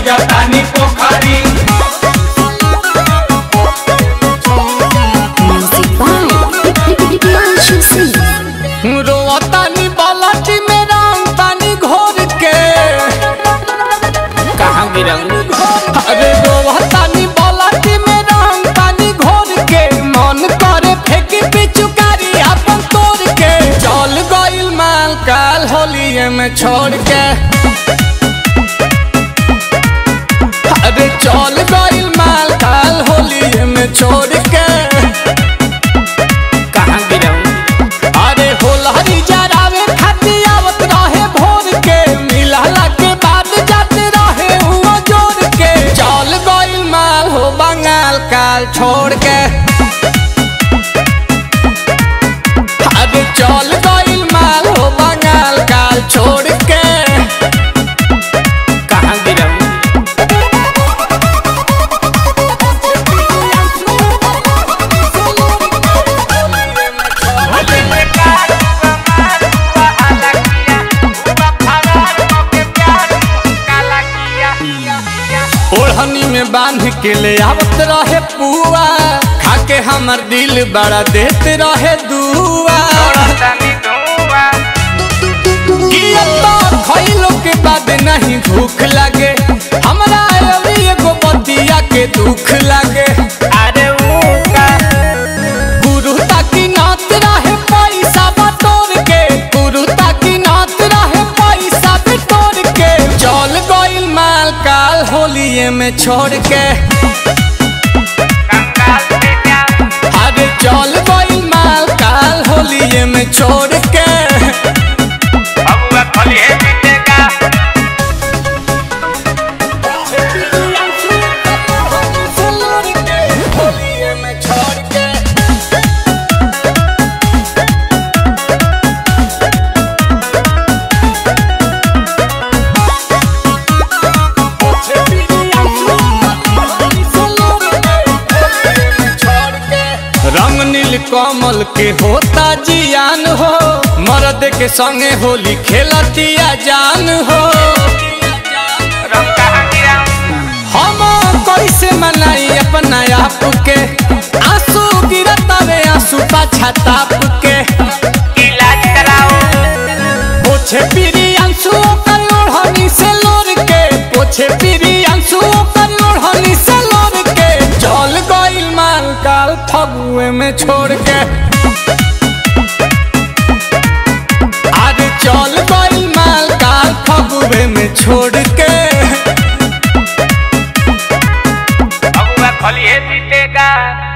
खोजतानी पोखरी Music by Priyanshu Singh. रोतानी बालाटी में राम तानी घोर के कहाँ गिरंग अरे रोतानी बालाटी में राम तानी घोर के मन करे फेंकी पिचुकारी अपन तोड़ के चल गइल माल काल होलिए में छोड़ के अरे चल गइल माल काल होलिए में छोड़ के कहाँ गिरंग अरे होलहरी जरावे खातिर आवत रहे भोर के मिलहला के बाद जाते रहे हुआ जोड़ के चल गइल माल हो बंगाल काल छोड़ के अरे चल गइल माल हो बंगाल काल छोड़ के कहाँ गिरंग ओढ़नी में बांध के ले आवत रहे पुआ खाके हमर दिल बड़ा देते रहे दुआ कि अब तो खइलो के बाद नहीं भूख लगे हमरा अभी एगो बतिया के दुख लगे अरे वो का गुरु ताकि नात रहे पैसा बटोर के गुरु ताकि नात रहे पैसा बटोर के चल गइल माल काल होलिए में छोड़ के अरे चल गइल माल काल होलिए में छोड़ के होलिए में छोड़ के रंग नील कमल के होता जियान हो मर्द के संगे होली खेलतिया जान हो हम कैसे मनाई अपना आप के आंसू गिरतावे आंसू पाछा ताप के इलाज कराओ पोछे पीरी आंसू कर ओढ़नी से लोर के पोछे पीरी आंसू कर ओढ़नी से लोर के चल गइल माल काल फगुए में छोड़ के आज चल गइल माल काल फगुए में छोड़ के बबुआ खलिए जीतेगा